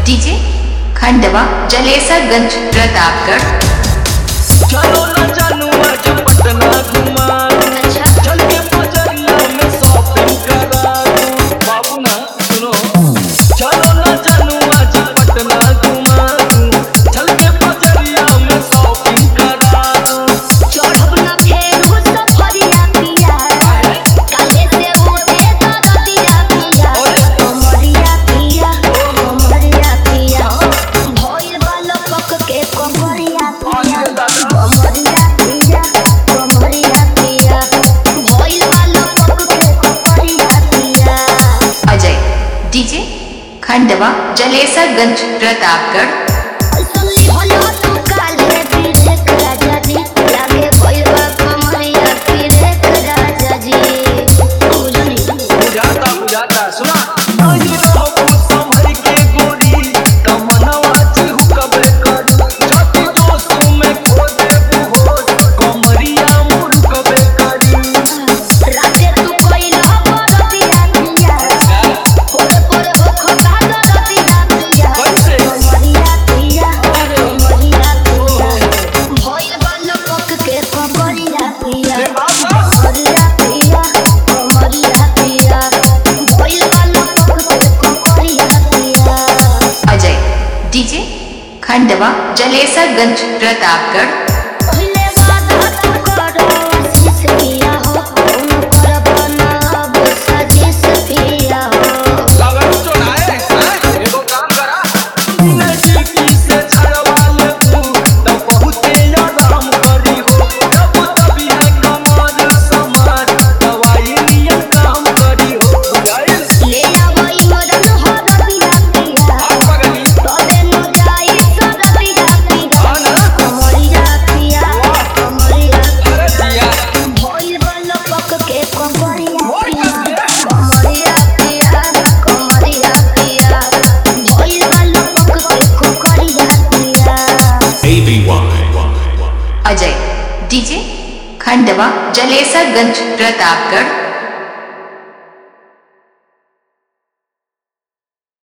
DJ Khandwa Jalesarganj Pratapgarh चलो ना जानू आज पटना घुमा अच्छा चल के बजरिया में शॉपिंग करा दूं। बाबू ना सुनो चलो ना जानू आज पटना घुमा दूं। चल के बजरिया में शॉपिंग करा दूं। चढ़ब ना फेरू सफरिया पिया काहे से उठे दरदिया पिया कमरिया पिया कमरिया पिया भइल बालो पक के कमरिया पिया कमरिया पिया कमरिया पिया भइल बालो पक के कमरिया पिया अजय डीजे खंडवा जलेसरगंज प्रतापगढ़ सुनली होलो तू काले पीरे राजा जी लागे भइल बा कमरिया पीरे राजा जी बुझनी बुझाता बुझाता सुना आई रहबू संभल के गोरी तमन्नावा चिहुकबे करू छाती जोश में खो देबू होश कमरिया मुड़कबे करू राते तू कोइला बरतिया पिया पोरे पोरे हो खता दरतिया पिया कैसे? कमरिया पिया कमरिया पिया भइल बालो पक के कमरिया पिया कमरिया पिया कमरिया पिया भइल बालो पक के कमरिया पिया अजय डीजे खंडवा जलेसरगंज प्रतापगढ़ पहिले वादा तू करो आशीष पिया हो तुम करब ना अब साजिश पिया हो लगन चोराए हैं एगो काम करा नजदीकी से छड़वा ले तू तब बहुते आराम करी हो तब तभी है कमर समार दवाई नियम काम करी हो बुझाइल ले आवई मदन हो रबिया पिया आप पगली तबे न जाई सरबिया पिया हाँ ना? कमरिया पिया कमरिया अरे दिया भइल बल पक के कमरिया मोर पिया कसम। कमरिया पिया कमरिया पिया भइल बल पक के कमरिया पिया ABY. अजय डीजे खंडवा जलेसरगंज प्रतापगढ़